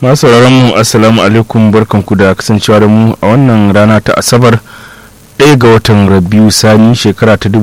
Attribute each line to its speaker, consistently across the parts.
Speaker 1: masu mu assalamu alaikum barkanku da kasancewa da mu a wannan rana ta asabar ɗaya ga watan rabiu sani shekara ta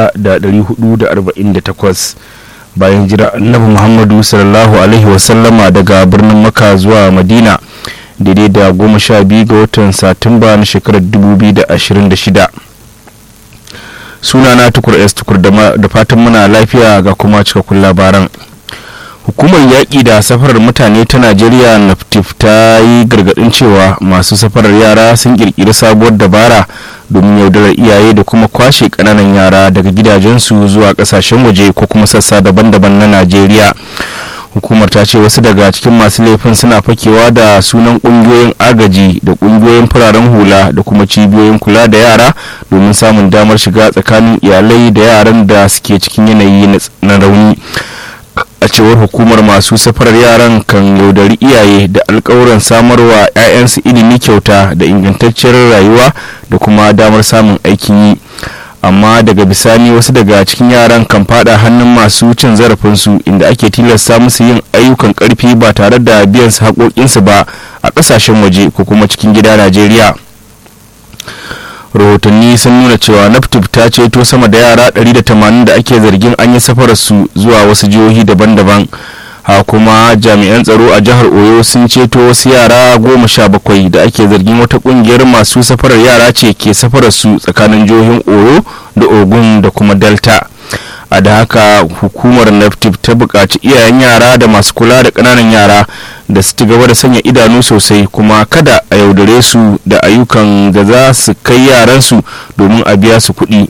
Speaker 1: 1448 bayan jira annabi muhammadu sallallahu alaihi wasallama daga birnin maka zuwa madina daidai da goma sha biyu ga watan satumba na shekarar 2026 sunana tukur s tukur da fatan muna lafiya ga kuma cikakkun labaran hukumar yaƙi da safarar mutane ta najeriya naftif ta yi gargaɗin cewa masu safarar yara sun ƙirƙiri sabuwar dabara domin yaudarar iyaye da kuma kwashe ƙananan yara daga gidajensu zuwa ƙasashen waje ko kuma sassa daban-daban na najeriya hukumar ta ce wasu daga cikin masu laifin suna fakewa da sunan ƙungiyoyin agaji da ƙungiyoyin fararen hula da kuma cibiyoyin kula da yara domin samun damar shiga tsakanin iyalai da yaran da suke cikin yanayi na rauni a cewar hukumar masu safarar yaran kan yaudari iyaye da alkawuran samarwa 'ya'yansu ilimi kyauta da ingantacciyar rayuwa da kuma damar samun aikin yi amma daga bisani wasu daga cikin yaran kan fada hannun masu cin zarafinsu inda ake tilasta musu yin ayyukan karfi ba tare da biyan su haƙoƙinsu ba a ƙasashen waje ko kuma cikin gida najeriya rahotanni sun nuna cewa naftuf ta ceto sama da yara 180 da ake zargin an yi safararsu zuwa wasu jihohi daban-daban ha kuma jami'an tsaro a jihar oyo sun ceto wasu yara goma sha bakwai da ake zargin wata kungiyar masu safarar yara ce ke safararsu tsakanin jihohin oyo da ogun da kuma delta a da haka hukumar naftif ta buƙaci iyayen yara da masu kula da ƙananan yara da su gaba da sanya idanu sosai kuma kada a yaudare su da ayyukan da za su kai yaransu domin a biya su kuɗi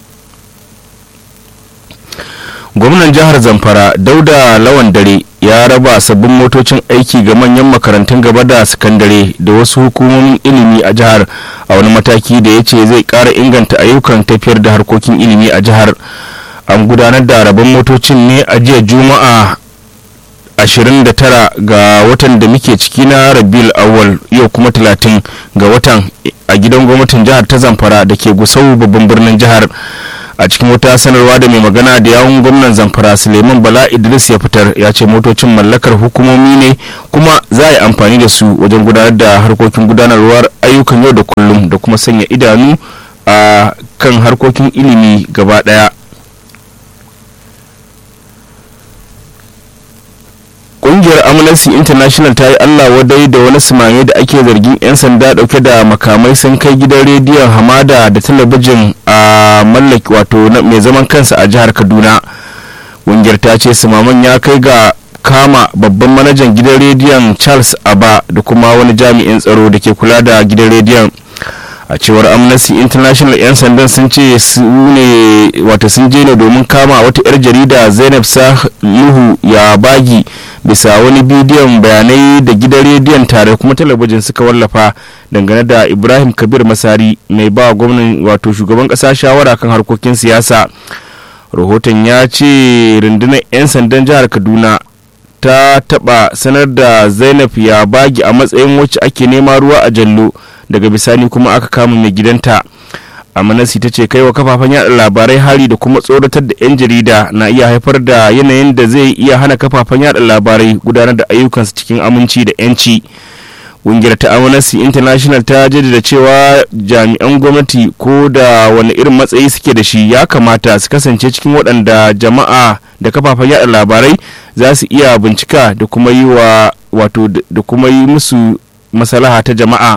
Speaker 1: gwamnan jihar zamfara dauda lawan dare ya raba sabbin motocin aiki ga manyan makarantun gaba da sakandare da wasu hukumomin ilimi a jihar a wani mataki da ya ce zai ƙara inganta ayyukan tafiyar da harkokin ilimi a jihar an gudanar da rabon motocin ne a jiya juma'a 29 ga watan da muke ciki na rabil awal yau kuma 30 ga watan a gidan gwamnatin jihar ta zamfara da ke gusau babban birnin jihar a cikin wata sanarwa da mai magana da yawun gwamnan zamfara suleiman bala idris ya fitar ya ce motocin mallakar hukumomi ne kuma za a yi amfani da su wajen gudanar da harkokin gudanarwar ayyukan yau da kullum da kuma sanya idanu a kan harkokin ilimi gaba daya kungiyar amnesty international ta yi allah wadai da wani sumame da ake zargin 'yan sanda dauke da makamai sun kai gidan rediyon hamada da talabijin a mallaki wato mai zaman kansa a jihar kaduna kungiyar ta ce sumaman ya kai ga kama babban manajan gidan rediyon charles aba da kuma wani jami'in tsaro da ke kula da gidan rediyon a cewar amnesty international 'yan sandan sun ce su ne wata sun je ne domin kama wata 'yar jarida zainab salihu ya bagi bisa wani bidiyon bayanai da gidan rediyon tare kuma talabijin suka wallafa dangane da ibrahim kabir masari mai ba gwamnan wato shugaban kasa shawara kan harkokin siyasa rahoton ya ce rundunar 'yan sandan jihar kaduna ta taba sanar da zainab ya bagi a matsayin wacce ake nema ruwa a jallo daga bisani kuma aka kama mai gidanta amanasi ta ce kai wa kafafen yada labarai hari da kuma tsoratar da 'yan jarida na iya haifar da yanayin da zai iya hana kafafen yada labarai gudanar da ayyukansu cikin aminci da 'yanci ƙungiyar ta amnesty international ta jaddada cewa jami'an gwamnati ko da wani irin matsayi suke da shi ya kamata su kasance cikin waɗanda jama'a da kafafen yada labarai za su iya bincika da kuma yi wa wato da kuma yi musu masalaha ta jama'a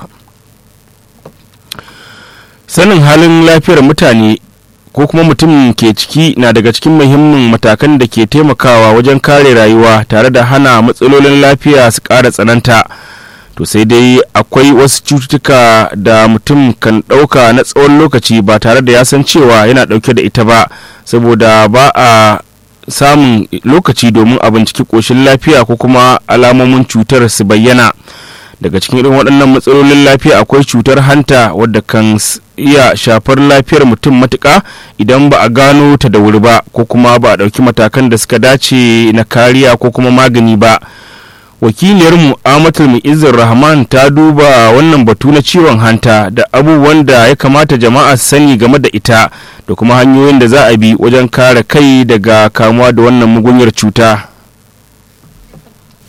Speaker 1: sanin halin lafiyar mutane ko kuma mutum ke ciki na daga cikin muhimmin matakan da ke taimakawa wajen kare rayuwa tare da hana matsalolin lafiya su ƙara tsananta to sai dai akwai wasu cututtuka da mutum kan ɗauka na tsawon lokaci ba tare da ya san cewa yana ɗauke da ita ba saboda ba a samun lokaci domin a binciki ƙoshin lafiya ko kuma alamomin cutar su bayyana daga cikin irin waɗannan matsalolin lafiya akwai cutar hanta wadda kan iya shafar lafiyar mutum matuƙa idan ba a gano ta da wuri ba ko kuma ba a ɗauki matakan da suka dace na kariya ko kuma magani ba wakiliyarmu amatul mu'izzar rahman ta duba wannan batu na ciwon hanta da abubuwan da ya kamata jama'a su sani game da ita da kuma hanyoyin da za a bi wajen kare kai daga kamuwa da wannan mugunyar cuta
Speaker 2: Ciwon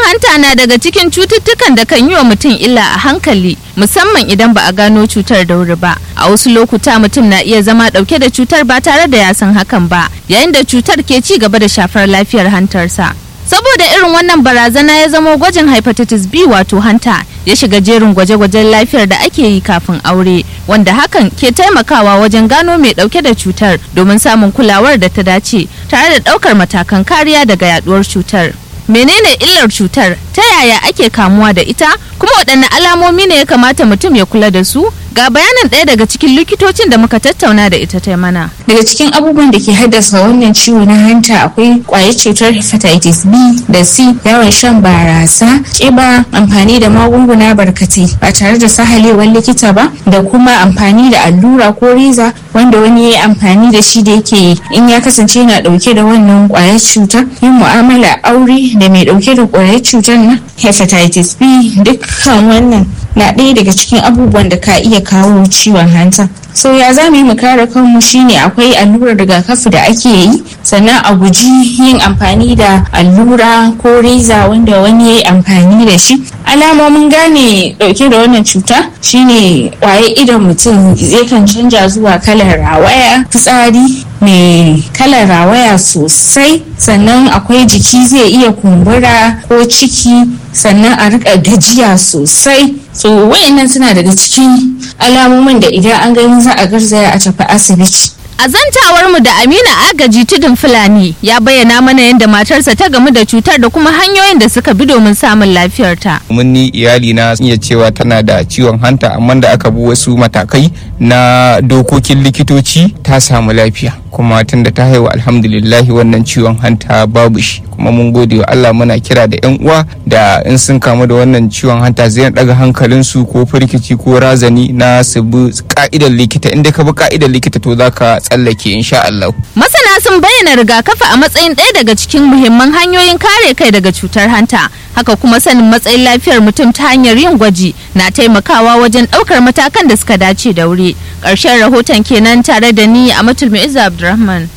Speaker 2: hanta na daga cikin cututtukan da kan yi wa mutum illa a hankali musamman idan ba a gano cutar da wuri ba a wasu lokuta mutum na iya zama dauke da cutar ba tare da ya san hakan ba yayin da cutar ke ci gaba da shafar lafiyar hantarsa saboda irin wannan barazana ya zamo gwajin hepatitis b wato hanta ya shiga jerin gwaje-gwajen lafiyar da ake yi kafin aure wanda hakan ke taimakawa wajen gano mai dauke da cutar domin samun kulawar da ta dace tare da daukar matakan kariya daga yaduwar cutar menene illar cutar ta yaya ake kamuwa da ita kuma waɗanne alamomi ne ya kamata mutum ya kula da su ga bayanin ɗaya daga cikin likitocin da muka tattauna da ita ta mana
Speaker 3: daga cikin abubuwan da ke haddasa wannan ciwo na hanta akwai kwayar cutar hepatitis b da c yawan shan barasa ƙiba amfani da magunguna barkatai ba tare da sahalewar likita ba da kuma amfani da allura ko reza wanda wani ya yi amfani da shi da yake in ya kasance yana ɗauke da wannan kwayar cutar yin mu'amala aure da mai ɗauke da kwayar cutar na hepatitis b dukkan wannan na ɗaya daga cikin abubuwan da ka iya kawo ciwon hanta so ya za mu yi mu kare kanmu shine akwai allurar rigakafi da ake yi sannan a guji yin amfani da allura ko reza wanda wani ya yi amfani da shi alamomin gane dauke da wannan cuta shine waye idon mutum zai kan canja zuwa kalar rawaya fitsari mai kalar rawaya sosai sannan akwai jiki zai iya kumbura ko ciki sannan a rika gajiya sosai so wayannan suna daga cikin alamomin da idan an gani za a garzaya a tafi asibiti
Speaker 2: A zantawar mu da Amina Agaji Tudun Fulani ya bayyana mana yadda matarsa ta gamu da cutar da kuma hanyoyin da suka bi domin samun lafiyarta.
Speaker 4: mun ni iyali na iya cewa tana da ciwon hanta amma da aka bi wasu matakai na dokokin likitoci ta samu lafiya kuma tunda ta haihu alhamdulillahi wannan ciwon hanta babu shi kuma mun gode wa Allah muna kira da yan uwa da in sun kamu da wannan ciwon hanta zai daga hankalinsu ko firkici ko razani na su bi ka'idar likita inda ka bi ka'idar likita to zaka tsallake insha Allah
Speaker 2: Masana sun bayyana rigakafi a matsayin ɗaya daga cikin muhimman hanyoyin kare kai daga cutar hanta. Haka kuma sanin matsayin lafiyar mutum ta hanyar yin gwaji na taimakawa wajen ɗaukar matakan da suka dace da wuri. Ƙarshen rahoton kenan tare da ni a Matulmi Abdulrahman.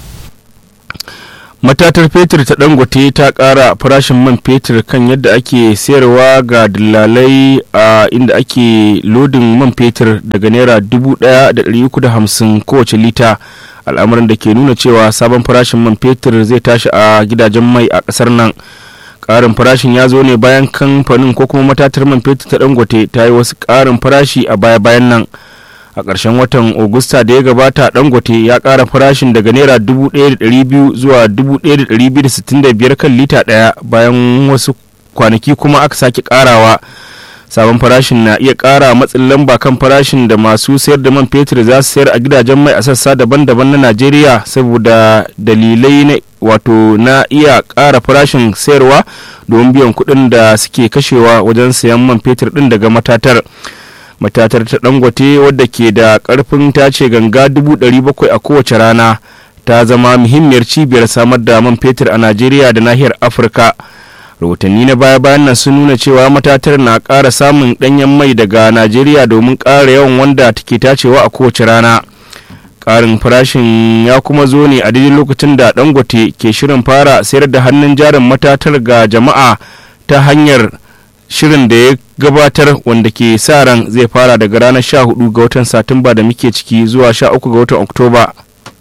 Speaker 1: matatar fetur ta dangote ta kara farashin man fetur kan yadda ake sayarwa ga dillalai a inda ake lodin man fetur daga naira 1,350 kowace lita al'amarin da ke nuna cewa sabon farashin man fetur zai tashi a gidajen mai a kasar nan karin farashin ya zo ne bayan kamfanin ko kuma matatar man fetur ta dangote ta yi wasu karin farashi a baya-bayan nan a ƙarshen watan Agusta da ya gabata dangote ya ƙara farashin daga naira 1,200 zuwa 1,265 kan lita ɗaya bayan wasu kwanaki kuma aka sake ƙarawa sabon farashin na iya ƙara matsin lamba kan farashin da masu sayar da man fetur za su sayar a gidajen mai a sassa daban-daban na najeriya saboda dalilai na wato na iya ƙara farashin sayarwa domin biyan kuɗin da suke kashewa wajen sayan man fetur ɗin daga matatar matatar ta dangote wadda ke da karfin tace ganga 700,000 a kowace rana ta zama muhimmiyar cibiyar samar da man fetur a najeriya da nahiyar afirka rahotanni na baya-bayan nan sun nuna cewa matatar na ƙara samun ɗanyen mai daga najeriya domin ƙara yawan wanda take tacewa a kowace rana ƙarin farashin ya kuma zo ne a daidai lokacin da dangote ke shirin fara sayar da hannun jarin matatar ga jama'a ta hanyar shirin da ya gabatar wanda ke sa ran zai fara daga ranar 14 ga watan satumba da muke ciki zuwa 13 ga watan oktoba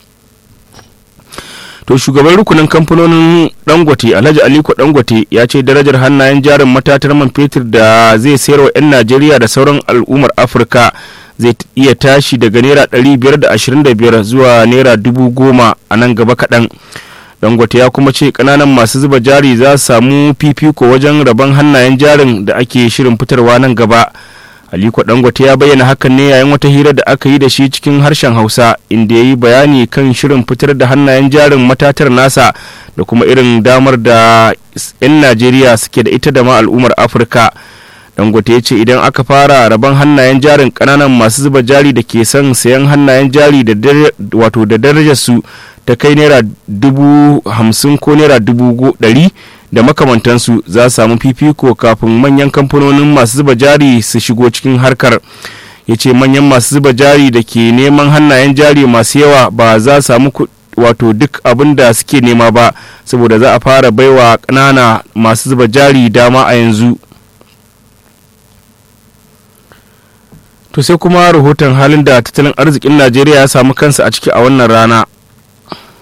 Speaker 1: to shugaban rukunin kamfanonin dangote alhaji aliko dangote ya ce darajar hannayen jarin matatar man fetur da zai sayar wa 'yan najeriya da sauran al'ummar afirka zai iya tashi daga naira 525 zuwa naira 10,000 a nan gaba kaɗan dangote ya kuma ce kananan masu zuba jari za su samu fifiko wajen rabon hannayen jarin da ake shirin fitarwa nan gaba aliko dangote ya bayyana hakan ne yayin wata hira da aka yi da shi cikin harshen hausa inda ya yi bayani kan shirin fitar da hannayen jarin matatar nasa da kuma irin damar da 'yan najeriya suke da ita da ma al'ummar afirka dangote ya ce idan aka fara rabon hannayen jarin kananan masu zuba jari da ke son sayan hannayen jari da wato da darajar su ta kai naira dubu hamsin ko naira dubu ɗari da makamantansu za su samu fifiko kafin manyan kamfanonin masu zuba jari su shigo cikin harkar ya ce manyan masu zuba jari da ke neman hannayen jari masu yawa ba za su samu wato duk abin da suke nema ba saboda za a fara baiwa ƙanana masu zuba jari dama a yanzu to sai kuma rahoton halin da tattalin arzikin najeriya ya samu kansa a ciki a wannan rana